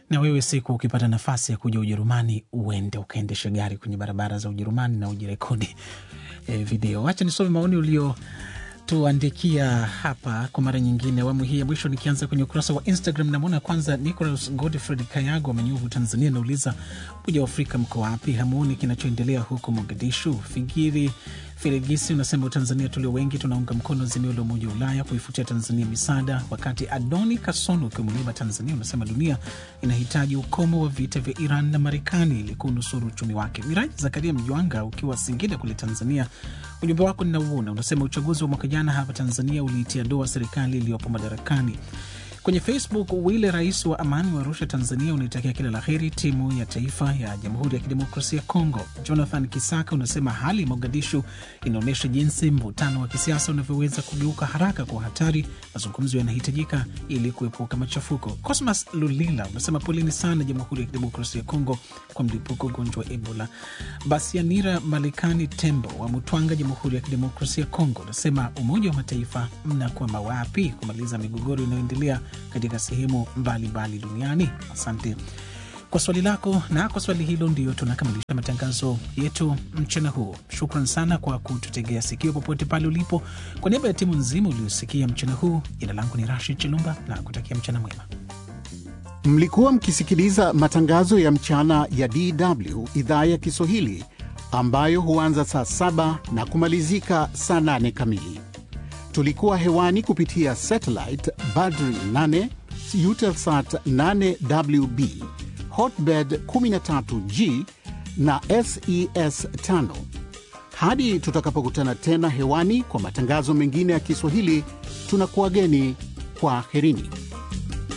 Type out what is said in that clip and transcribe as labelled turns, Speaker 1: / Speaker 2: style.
Speaker 1: na wewe siku ukipata nafasi ya kuja Ujerumani, uende ukaendeshe gari kwenye barabara za Ujerumani na ujirekodi e, video. Wacha nisome maoni ulio tuandikia hapa kwa mara nyingine, awamu hii ya mwisho. Nikianza kwenye ukurasa wa Instagram, namwona kwanza Nicolas Godfred Kayago amenyuvu Tanzania, nauliza Umoja wa Afrika mko wapi? Hamuoni kinachoendelea huko Mogadishu? Fikiri Filigisi unasema Tanzania tulio wengi tunaunga mkono azimio la Umoja wa Ulaya kuifutia Tanzania misaada, wakati Adoni Kasono ukiwa Mlima Tanzania unasema dunia inahitaji ukomo wa vita vya Iran na Marekani ili kunusuru uchumi wake. Miraji Zakaria Mjwanga ukiwa Singida kule Tanzania, ujumbe wako ninauona, unasema uchaguzi wa mwaka jana hapa Tanzania uliitia doa serikali iliyopo madarakani. Kwenye Facebook, Wile rais wa amani wa Arusha, Tanzania, unaitakia kila la heri timu ya taifa ya Jamhuri ya Kidemokrasia ya Kongo. Jonathan Kisaka unasema hali Mogadishu inaonyesha jinsi mvutano wa kisiasa unavyoweza kugeuka haraka kwa hatari. Mazungumzo yanahitajika ili kuepuka machafuko. Cosmas Lulila unasema poleni sana Jamhuri ya Kidemokrasia ya Kongo kwa mlipuko ugonjwa wa Ebola. Basianira Malikani Tembo wa Mutwanga, Jamhuri ya Kidemokrasia ya Kongo, unasema Umoja wa Mataifa mnakwama wapi kumaliza migogoro inayoendelea katika sehemu mbalimbali duniani. Asante kwa swali lako, na kwa swali hilo ndio tunakamilisha matangazo yetu mchana huu. Shukran sana kwa kututegea sikio popote pale ulipo. Kwa niaba ya timu nzima uliosikia mchana huu, jina langu ni Rashid Chilumba na kutakia mchana mwema.
Speaker 2: Mlikuwa mkisikiliza matangazo ya mchana ya DW idhaa ya Kiswahili ambayo huanza saa saba na kumalizika saa nane kamili. Tulikuwa hewani kupitia satellite Badri 8 Eutelsat 8WB Hotbird 13G na SES 5. Hadi tutakapokutana tena hewani kwa matangazo mengine ya Kiswahili, tunakuwageni kwa herini.